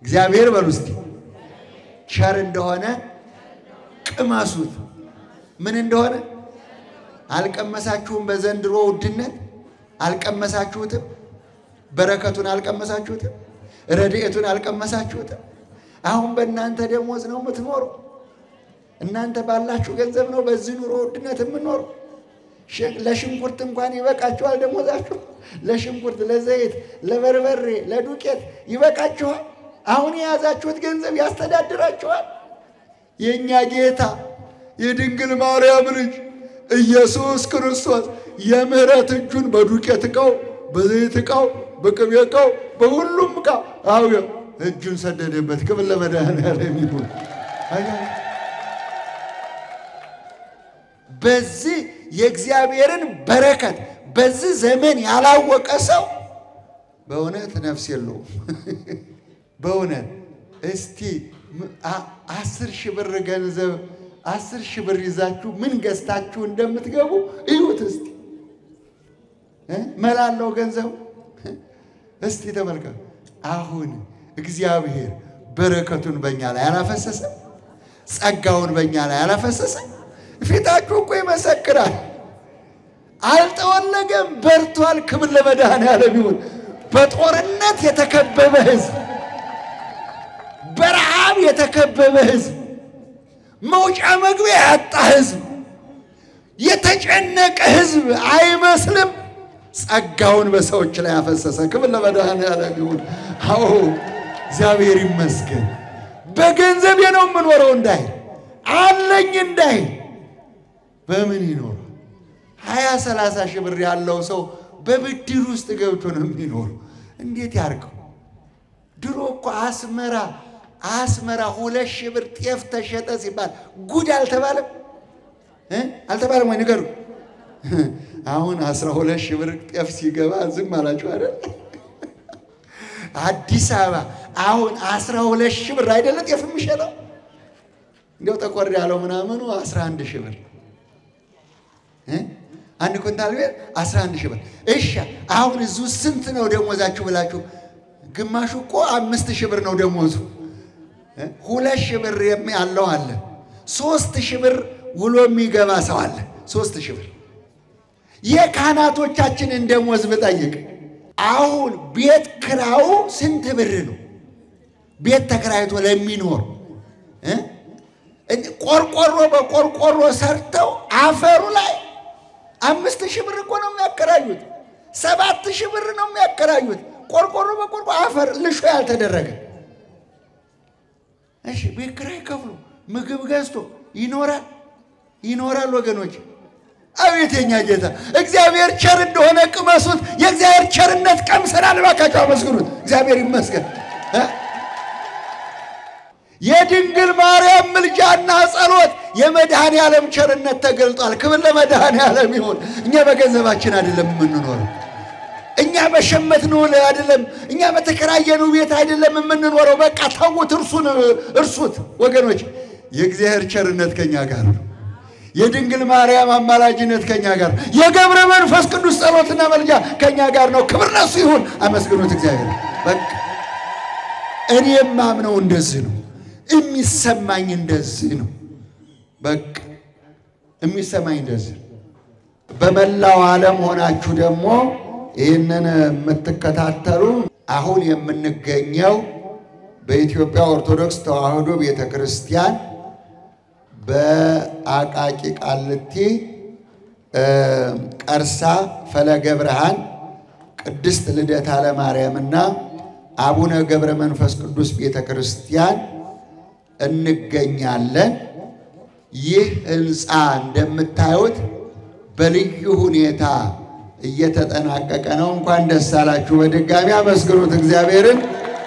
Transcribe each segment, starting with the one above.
እግዚአብሔር በሉ እስቲ ቸር እንደሆነ ቅመሱት። ምን እንደሆነ አልቀመሳችሁም? በዘንድሮ ውድነት አልቀመሳችሁትም? በረከቱን አልቀመሳችሁትም? ረድኤቱን አልቀመሳችሁትም? አሁን በእናንተ ደሞዝ ነው የምትኖሩ። እናንተ ባላችሁ ገንዘብ ነው በዚህ ኑሮ ውድነት የምኖሩ። ለሽንኩርት እንኳን ይበቃችኋል ደሞዛችሁ። ለሽንኩርት፣ ለዘይት፣ ለበርበሬ፣ ለዱቄት ይበቃችኋል። አሁን የያዛችሁት ገንዘብ ያስተዳድራችኋል። የእኛ ጌታ የድንግል ማርያም ልጅ ኢየሱስ ክርስቶስ የምሕረት እጁን በዱቄት ዕቃው፣ በዘይት ዕቃው፣ በቅቤ ዕቃው፣ በሁሉም ዕቃ አው እጁን ሰደደበት። ክብር ለመድኃኔዓለም ይሁን። በዚህ የእግዚአብሔርን በረከት በዚህ ዘመን ያላወቀ ሰው በእውነት ነፍስ የለውም። በእውነት እስቲ አስር ሺህ ብር ገንዘብ አስር ሺህ ብር ይዛችሁ ምን ገዝታችሁ እንደምትገቡ እዩት እስቲ። መላለው ገንዘቡ እስቲ ተመልከቱ። አሁን እግዚአብሔር በረከቱን በእኛ ላይ አላፈሰሰም? ጸጋውን በእኛ ላይ አላፈሰሰም? ፊታችሁ እኮ ይመሰክራል። አልጠወለገም፣ በርቷል። ክብር ለመድኃኔዓለም ይሁን። በጦርነት የተከበበ ሕዝብ፣ በረሃብ የተከበበ ሕዝብ፣ መውጫ መግቢያ ያጣ ሕዝብ፣ የተጨነቀ ሕዝብ አይመስልም። ጸጋውን በሰዎች ላይ ያፈሰሰ። ክብር ለመድኃኔዓለም ይሁን። አዎ እግዚአብሔር ይመስገን። በገንዘቤ ነው የምኖረው እንዳይል አለኝ እንዳይል በምን ይኖር? ሀያ ሰላሳ ሺህ ብር ያለው ሰው በብድር ውስጥ ገብቶ ነው የሚኖሩ። እንዴት ያርገው? ድሮ እኮ አስመራ አስመራ ሁለት ሺህ ብር ጤፍ ተሸጠ ሲባል ጉድ አልተባለም እ አልተባለም ወይ ንገሩ። አሁን አስራ ሁለት ሺህ ብር ጤፍ ሲገባ ዝም አላችሁ አይደል? አዲስ አበባ አሁን አስራ ሁለት ሺህ ብር አይደለ ጤፍ የሚሸጠው? እንዲያው ጠቆር ያለው ምናምኑ አስራ አንድ ሺህ ብር አንድ ኩንታል ቤት አስራ አንድ ሺህ ብር። እሺ አሁን እዙ ስንት ነው ደሞዛችሁ ብላችሁ፣ ግማሹ እኮ አምስት ሺህ ብር ነው ደሞዙ። ሁለት ሺህ ብር ያለው አለ። ሶስት ሺህ ብር ውሎ የሚገባ ሰው አለ። ሶስት ሺህ ብር የካህናቶቻችንን ደሞዝ ብጠይቅ አሁን ቤት ክራዩ ስንት ብር ነው? ቤት ተከራይቶ ለሚኖር ቆርቆሮ በቆርቆሮ ሰርተው አፈሩ ላይ አምስት ሺህ ብር እኮ ነው የሚያከራዩት። ሰባት ሺህ ብር ነው የሚያከራዩት። ቆርቆሮ በቆርቆሮ አፈር ልሾ ያልተደረገ። እሺ ቤት ኪራይ ከፍሎ ምግብ ገዝቶ ይኖራል ይኖራል። ወገኖች አቤት የኛ ጌታ እግዚአብሔር ቸር እንደሆነ ቅመሱት። የእግዚአብሔር ቸርነት ቀምሰናል። እባካችሁ አመስግኑት። እግዚአብሔር ይመስገን። የድንግል ማርያም ምልጃና ጸሎት የመድኃኔ ዓለም ቸርነት ተገልጧል። ክብር ለመድኃኔ ዓለም ይሁን። እኛ በገንዘባችን አይደለም የምንኖረው። እኛ በሸመትነው አይደለም፣ እኛ በተከራየነው ቤት አይደለም የምንኖረው። በቃ ተዉት፣ እርሱን እርሱት። ወገኖች የእግዚአብሔር ቸርነት ከኛ ጋር ነው። የድንግል ማርያም አማላጅነት ከኛ ጋር፣ የገብረ መንፈስ ቅዱስ ጸሎትና መልጃ ከኛ ጋር ነው። ክብር ለሱ ይሁን። አመስግኑት እግዚአብሔር። በቃ እኔ የማምነው እንደዚህ ነው። የሚሰማኝ እንደዚህ ነው። በቃ የሚሰማኝ እንደዚህ ነው። በመላው ዓለም ሆናችሁ ደግሞ ይህንን የምትከታተሉ አሁን የምንገኘው በኢትዮጵያ ኦርቶዶክስ ተዋሕዶ ቤተ ክርስቲያን በአቃቂ ቃልቲ ቀርሳ ፈለገ ብርሃን ቅድስት ልደታ ለማርያምና አቡነ ገብረ መንፈስ ቅዱስ ቤተ ክርስቲያን እንገኛለን። ይህ ሕንፃ እንደምታዩት በልዩ ሁኔታ እየተጠናቀቀ ነው። እንኳን ደስ አላችሁ። በድጋሚ አመስግኑት እግዚአብሔርን።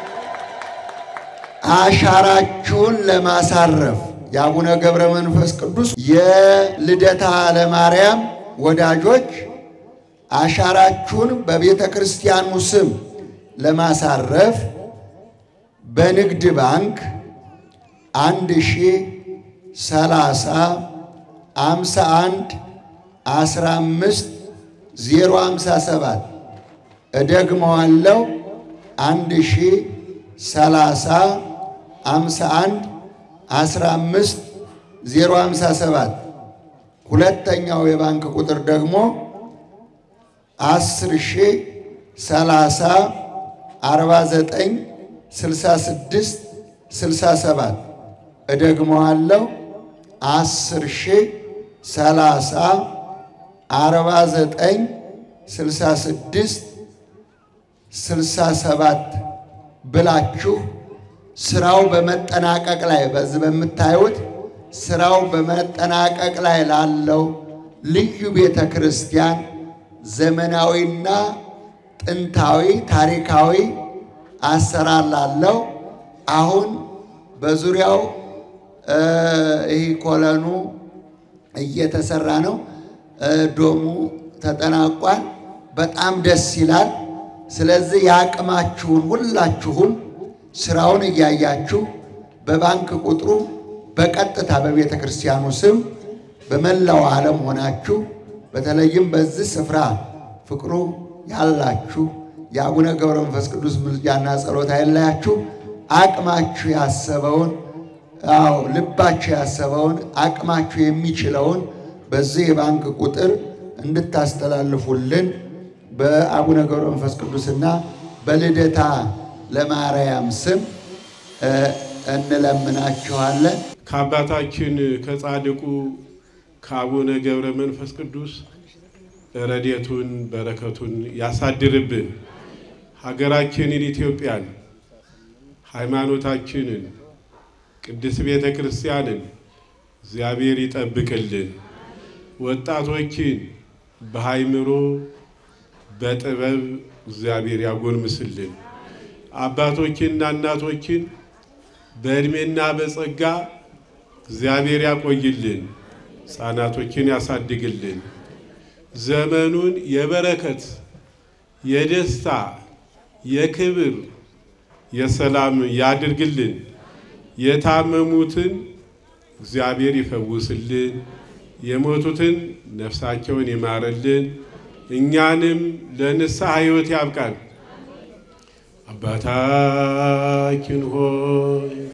አሻራችሁን ለማሳረፍ የአቡነ ገብረ መንፈስ ቅዱስ የልደታ ለማርያም ወዳጆች አሻራችሁን በቤተ ክርስቲያኑ ስም ለማሳረፍ በንግድ ባንክ አንድ ሺ ሰላሳ አምሳ አንድ አስራ አምስት ዜሮ አምሳ ሰባት እደግመዋለሁ አንድ ሺ ሰላሳ አምሳ አንድ አስራ አምስት ዜሮ ሃምሳ ሰባት ሁለተኛው የባንክ ቁጥር ደግሞ አስር ሺህ ሰላሳ አርባ ዘጠኝ ስልሳ ስድስት ስልሳ ሰባት እደግመዋለሁ አስር ሺህ ሰላሳ አርባ ዘጠኝ ስልሳ ስድስት ስልሳ ሰባት ብላችሁ ስራው በመጠናቀቅ ላይ በዚህ በምታዩት ስራው በመጠናቀቅ ላይ ላለው ልዩ ቤተ ክርስቲያን ዘመናዊና ጥንታዊ ታሪካዊ አሰራር ላለው አሁን በዙሪያው ይህ ኮለኑ እየተሰራ ነው። ዶሙ ተጠናቋል። በጣም ደስ ይላል። ስለዚህ የአቅማችሁን ሁላችሁም ስራውን እያያችሁ በባንክ ቁጥሩ በቀጥታ በቤተ ክርስቲያኑ ስም በመላው ዓለም ሆናችሁ በተለይም በዚህ ስፍራ ፍቅሩ ያላችሁ የአቡነ ገብረ መንፈስ ቅዱስ ምልጃና ጸሎት አይለያችሁ። አቅማችሁ ያሰበውን አዎ ልባችሁ ያሰበውን አቅማችሁ የሚችለውን በዚህ የባንክ ቁጥር እንድታስተላልፉልን በአቡነ ገብረ መንፈስ ቅዱስና በልደታ ለማርያም ስም እንለምናችኋለን። ከአባታችን ከጻድቁ ከአቡነ ገብረ መንፈስ ቅዱስ ረድኤቱን በረከቱን ያሳድርብን። ሀገራችንን ኢትዮጵያን፣ ሃይማኖታችንን፣ ቅድስት ቤተ ክርስቲያንን እግዚአብሔር ይጠብቅልን። ወጣቶችን በሃይምሮ በጥበብ እግዚአብሔር ያጎልምስልን። አባቶችንና እናቶችን በዕድሜና በጸጋ እግዚአብሔር ያቆይልን። ሕፃናቶችን ያሳድግልን። ዘመኑን የበረከት የደስታ የክብር የሰላም ያድርግልን። የታመሙትን እግዚአብሔር ይፈውስልን። የሞቱትን ነፍሳቸውን ይማርልን። እኛንም ለንስሐ ሕይወት ያብቃን። አባታችን ሆይ